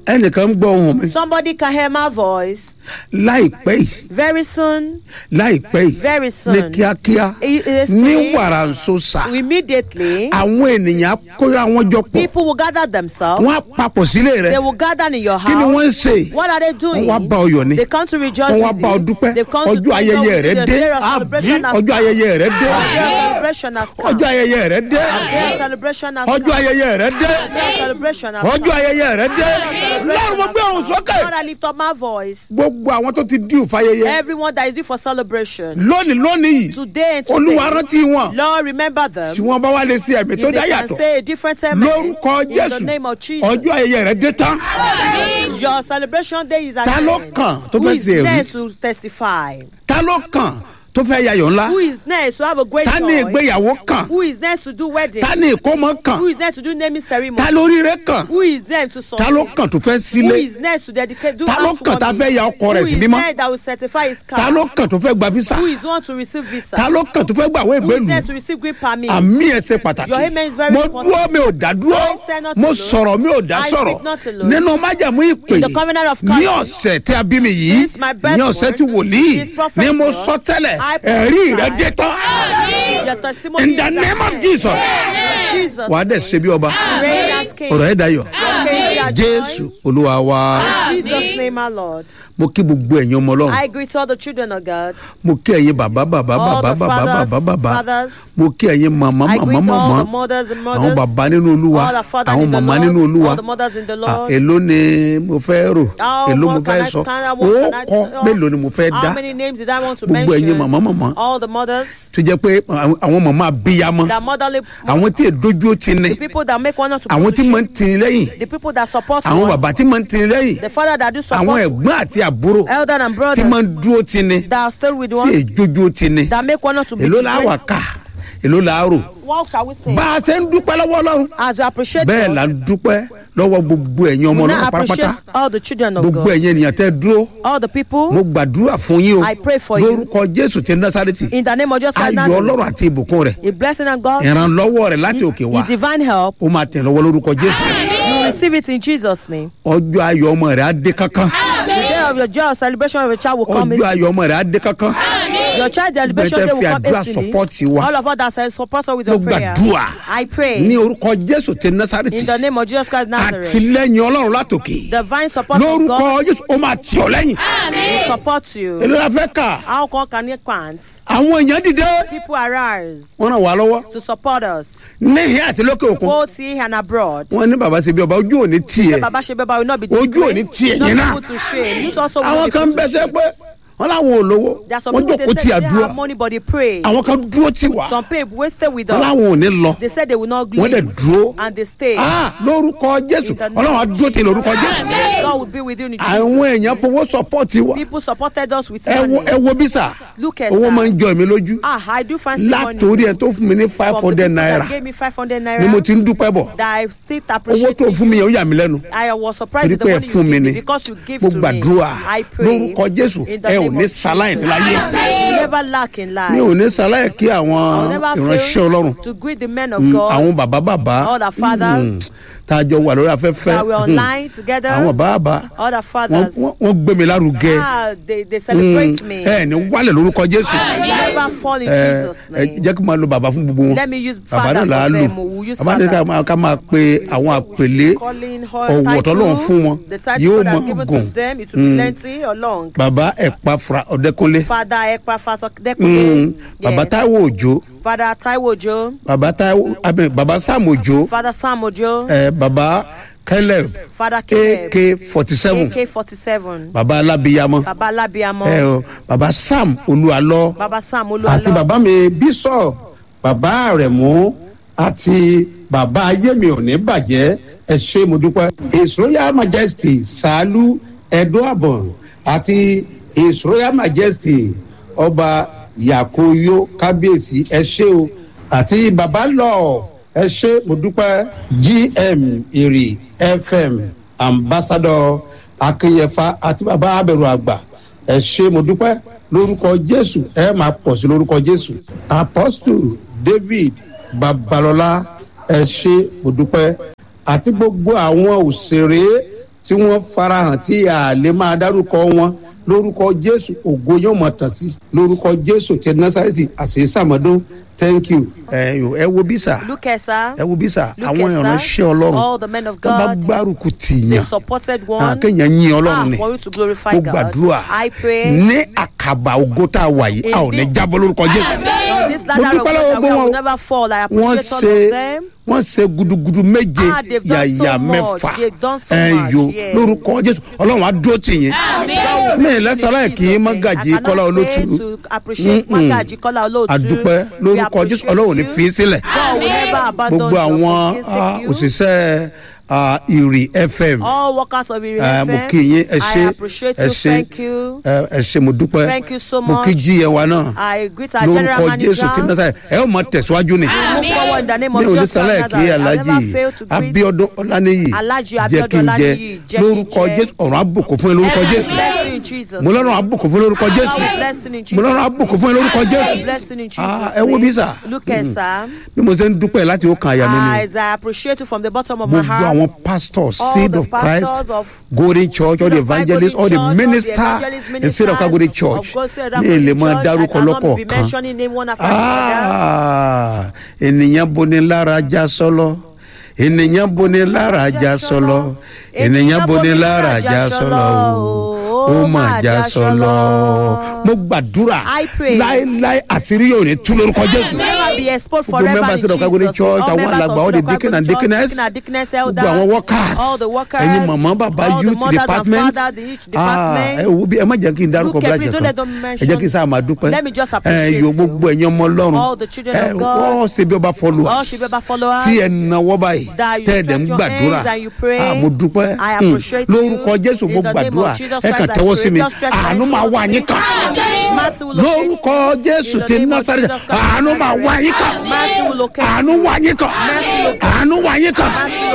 ẹnìkan ń gbọ́ ohùn mi Somebody can hear my voice. láìpẹ́ yìí Very soon, láìpẹ́ yìí very soon. ní kíákíá It is ní today. wàràǹsọ̀sà immediately, àwọn ènìyàn kóra wọn jọ pọ̀ people will gather themselves. wọ́n á papọ̀ sílé rẹ̀ They will gather in your kí ni house. wọ́n ń ṣe What are they doing? wọ́n wá bá ọ yọ̀ ni They come to rejoice wọ́n wá with bá ọ you. dúpẹ́ They've come to ọjọ́ thank ayẹyẹ God rẹ with you. dé The day of àbí celebration has ọjọ́ come. ayẹyẹ rẹ dé The day of celebration has come. ọjọ́ ayẹyẹ rẹ dé The day of celebration has ọjọ́ come. ayẹyẹ rẹ dé The day of celebration has ọjọ́ come. ayẹyẹ rẹ dé The day of celebration lọ́run mo has gbé ohùn come. sókè Lord, I lift up my voice. gbogbo àwọn tó ti díù fáyẹyẹ Everyone that is due for celebration. lónìí lónìí yìí Today and olúwa today. rántí wọn Lord, remember them. tí wọ́n bá wá lè ṣe ẹ̀mí If tó they dá can yàtọ̀ say a different amen. lórúkọ In the jésù name of Jesus. ọjọ́ ayẹyẹ rẹ dé tán Your celebration day is at ta ló hand. kàn tó Who fẹ́ is ṣe next èrí to testify? ta ló kàn tó fẹ́ yayọ̀ ńlá Who is next to have a great ta ní joy? ìgbéyàwó kàn Who is next to do wedding? ta ní ìkómọ kàn Who is next to do naming ceremony? ta lóríire kàn Who is next to ta ló succeed? kàn tó fẹ́ Who sílé is next to dedicate? Do Ta ló kàn tá a fẹ́ ya ọkọ rẹ̀ Who sí is mímọ́? next that will certify his car? ta ló kàn tó fẹ́ gba visa Who is one to receive visa? ta ló kàn tó fẹ́ gbàwé Who is ìgbélu next to receive green permit? àmì ẹ̀ ṣe pàtàkì Your amen is very mo important. dúró mi ò dá dúró I stand not mo alone. sọ̀rọ̀ mi ò dá I sọ̀rọ̀ speak not alone. nínú májàmú ìpè In the covenant of ní covenant. ọ̀sẹ̀ tí a bí mi yìí This my birth ní ọ̀sẹ̀ tí word. wòlíì This prophet ni mo word. sọ tẹ́lẹ̀ I ẹ̀rí rẹ prophesy. dé tán Your testimony in is the at name of hand. Jesus Jesus. wàá dẹ̀ ṣe bí ọba Reign as king. ọ̀rọ̀ ẹ̀ dayọ̀ Praise your jésù joy. olúwa wa In Jesus' name, our Lord. mo kí gbogbo ẹ̀yin ọmọ ọlọ́run I greet all the children of God. mo kí ẹ̀yin bàbá bàbá All bàbá the bàbá fathers, bàbá bàbá fathers. mo kí ẹ̀yin màmá I màmá greet all màmá the mothers and àwọn mothers. bàbá nínú olúwa All the fathers àwọn in the màmá Lord. nínú olúwa All the mothers in the Ah, Lord. èló ni mo fẹ́ rò How èló mo more fẹ́ can I- sọ can I- ó what can I kọ́ tell? mélòó ni mo fẹ́ dá How many names did I want to gbogbo ẹ̀yin mention? màmá màmá All the mothers, tó jẹ́ pé àwọn àwọn màmá abiyamọ the motherly, àwọn tí èdójú ó ti ní the people that make one not to àwọn tí put máa ń tì í lẹ́yìn the people that support àwọn one, bàbá tí máa ń tì í lẹ́yìn the father that do àwọn support ẹ̀gbọ́n àti àbúrò elder and tí brothers máa ń dúró ti ní that are still with tí one, èdójú ó ti ní that make one not to be èló la wà different. ká èló la rò What shall we say? bá a ṣe ń dúpẹ́ lọ́wọ́ ọlọ́run As we appreciate bẹ́ẹ̀ God, là ń dúpẹ́ lọ́wọ́ gbogbo ẹ̀yin ọmọ we ọlọ́run now pátápátá appreciate all the children of gbogbo God, ẹ̀yin ènìyàn tẹ́ dúró all the people. mo gbàdúrà fún yín o I pray for you. lórúkọ jésù ti násàrètì In the name of Jesus Christ, ayọ̀ Nazareth, ọlọ́run àti ìbùkún rẹ̀ a blessing of God, ìrànlọ́wọ́ rẹ̀ láti òkè wá His divine help, ó máa tẹ̀ lọ́wọ́ lórúkọ jésù you will receive it in Jesus' name. ọjọ́ ayọ̀ ọmọ rẹ̀ á dé kankan The day of your joy or celebration of your child will come. ọjọ́ ayọ̀ ọmọ rẹ̀ á dé kankan Your child celebration Bẹ́ẹ̀ day tẹ́ will fi come àdúrà hastily. support wa. All of us that say support us with mo your prayer. gbàdúrà I pray ní orúkọ jésù ti násàrètì in the name of Jesus Christ Nazareth. àtìlẹ́yìn ọlọ́run látòkè Divine support of lórúkọ God jésù ó máa tì ọ́ lẹ́yìn will support you. èló la fẹ́ kà How come can you can't? àwọn èèyàn dìde People arise wọ́n ràn wá lọ́wọ́ to support us, níhìn àti lókè òkun both here and abroad. wọ́n ní bàbá ṣe bí ọba ojú òní tiẹ̀ Baba Shebeba will not be Ojú ò ní disgraced, tì not ẹ̀yin be náà. put to shame. You also will àwọn not be kan put to bẹ́sẹ̀ shame. pé wọ́n láwọn ò lówó There are some wọ́n people jókòó they ti say they àdúrà have money but they pray. àwọn kan dúró tì wá Some people wasted with wọ́n us. láwọn ò ní lọ They said they will not wọ́n dẹ̀ leave dúró and they stay. Ah, lórúkọ jésù In the name ọlọ́run á of dúró tì lórúkọ jésù God will be with you in Jesus. àwọn èèyàn fowó sọpọ́ọ̀tì wa People supported us with ẹ wo money. ẹ wo bí sà Look at owó sir. máa ń jọ èmi lójú Ah, I do fancy money. látòrí ẹ tó fún mi ní five From the hundred people that naira gave me 500 ni mo naira ti ń dúpẹ́ bọ̀ that I still owó appreciate tó it. fún mi yẹn ó yà mí lẹ́nu I was surprised torí with the pé ẹ money fún you mi give ni me because you give mo to me. gbàdúrà I pray lórúkọ jésù in the ẹ ò name ní of sáláì ní láyé You never lack in mi life. ò ní sáláì kí I will àwọn never ìránṣẹ́ ọlọ́run fail to greet the men of Mm, God àwọn bàbá bàbá All the fathers. tá a jọ wà lórí afẹ́fẹ́ that were online together. àwọn bàbá All the wọ́n fathers. wọ́n- wọ́n gbé mi lárugẹ Ah, they, they celebrate me. ẹ ní wálẹ̀ lórúkọ jésù You never fall in ẹ Jesus' ẹ name. jẹ́ kí n máa lo bàbá fún gbogbo wọn Let me use bàbá father náà là á for lò them. We will use bàbá náà ká father. máa- ká máa pe àwọn àpèlé Calling her ọ̀wọ̀ tọ́lọ́run fún wọn the title yóò God has máa given gùn to them, it will be lengthy or long. bàbá ẹ̀pà fura ọ̀dẹ́kúnlé Father Ekpa Faso Mm, Dekunle. bàbá Yes. táíwò òjò Father Taiwo Ojo. bàbá táíwò abẹ bàbá sam òjò Father Sam Ojo. ẹ bàbá caleb Father Caleb. ak forty seven AK 47. bàbá alábíyamọ Baba Labiamo. ẹ o bàbá sam olúalọ Baba Sam àti Oluwalo. bàbá mi bísọ̀ bàbá àrẹ̀mú àti bàbá ayémi ò ní bàjẹ́ ẹ ṣé mo dúpẹ́. his royal majesty sàálù ẹ̀dọ́ àbọ̀n àti his royal majesty ọba yakoyo kábíyèsí ẹ ṣé o àti bàbá love ẹ ṣé mo dúpẹ́ gm èrè fm ambassador akínyẹfà àti bàbá abẹ̀rù àgbà ẹ ṣé mo dúpẹ́ lórúkọ jésù ẹ máa pọ̀ sí lórúkọ jésù apostle david babalọla ẹ ṣé mo dúpẹ́ àti gbogbo àwọn òṣèré tí wọ́n farahàn tí a lè máa dárúkọ wọn lórúkọ jésù ògo yóò mọ̀ tàn sí lórúkọ jésù ti násàrẹ́tì àṣeyísàmọ́dún thank you. ẹ ẹ wo bí sà Look at sir. ẹ wo bí sà Look àwọn at ìránṣẹ́ sir. ọlọ́run All the men of tó bá God. gbárùkù They tìyàn supported ah, one. kéèyàn yín Ah, ọlọ́run ni for you to glorify mo God. gbàdúrà I pray. ní àkàbà ògo tá a wà yìí a ò ní Indeed. jábọ́ lórúkọ jésù On this mo ladder of dúpẹ́ God lọ́wọ́ that gbọ́ we wọn will o never fall. I wọ́n appreciate all ṣe of them. wọ́n ṣe gudugudu méje Ah, they've done so yàyà much. mẹ́fà They've done so ẹ̀yọ much, yes. lórúkọ jésù ọlọ́run á dúró tì yín mi ì lẹ́sàlá kì í mọ́gàjì kọ́lá olótú to appreciate Magaji Kola Olótù. àdúpẹ́ We lórúkọ jésù appreciate ọlọ́run ò ní you. fi í sílẹ̀ God will never abandon gbogbo you or àwọn forsake ah, you. òṣìṣẹ́ ah, ìrì fm All workers of Iri Eh, mo FM, kí yín ẹ ṣé I appreciate ẹ you. ṣé Thank you. ẹ ẹ ṣé mo dúpẹ́ Thank you so mo kí much. jí ẹ wa náà I greet our general lórúkọ manager. jésù tí náà ẹ ó mọ tẹ̀síwájú ni Move forward in the name mi of ò ní Jesus sálẹ̀ Christ. kí I alájì never fail to greet abiodun ọláníyì Alhaji jẹ́ Abiodun kí n jẹ Ọláníyì, jẹ́ kí n lórúkọ jẹ. jésù ọ̀run àbùkù fún ẹ lórúkọ every jésù blessing in Jesus. mo lọ́rùn àbùkù fún ẹ lórúkọ jésù Every blessing in mo lọ́rùn Jesus. àbùkù fún ẹ lórúkọ jésù Every blessing in Jesus. Ah, ẹ wo bí sà Look at sir. bí mo ṣe ń dúpẹ́ láti ó kan àyà mi ni As I appreciate you from the bottom of my gbogbo heart. àwọn pastors all seed the of christ pastors of golden church all Seed the of Christ evangelists all Golden the Church, all the minister evangelist and seed of christ golden ministers church of God, Seed of ní Golden èlé máa Church. I dárúkọ cannot be lọ́kọ̀ọ̀kan mentioning name one after another. Ah, ènìyàn boni lára já sọlọ ènìyàn boni lára já sọlọ ènìyàn boni lára já sọlọ o ó mà já sọlọ mo gbàdúrà I pray. láéláé àṣírí yóò ní tú lórúkọ jésù Never be exposed Gbogbo forever members in of Calvary Jesus. Church, All àwọn members alàgbà, of all the Calvary deacon and Church, deaconess, deacon and deaconess, gbogbo elders, àwọn workers all the workers, ẹ̀yin màmá bàbá all the youth mothers and department fathers, the each Ah, department. ẹ wo bí ẹ má jẹ́ kí n dárúkọ Look at bíláṣẹ me, don't kan let them ẹ mention- jẹ́ kí n sáà máa dúpẹ́ Let me just ẹ appreciate yo you. gbogbo ẹ̀yin ọmọ ọlọ́run All the children ẹ of God. wọ́n ṣe bí ọba followers All ṣe bí ọba followers. tí ẹ nawọ́ báyìí That you tẹ́ ẹ dẹ̀ ń stretch your gbàdúrà hands and you pray. Ah, mo dúpẹ́ I Hmm. appreciate you. lórúkọ jésù mo In the name of gbàdúrà Jesus ẹ kàn Christ, I tẹ́wọ́ pray. sí mi Just stretch your àánú hands máa towards wá me. yín kàn Mercy will locate lórúkọ jésù In the ti name of násàrẹ́ Jesus Christ, àánú máa wá yín kàn Mercy will locate àánú wá yín kàn Mercy will locate àánú wá yín kàn Mercy will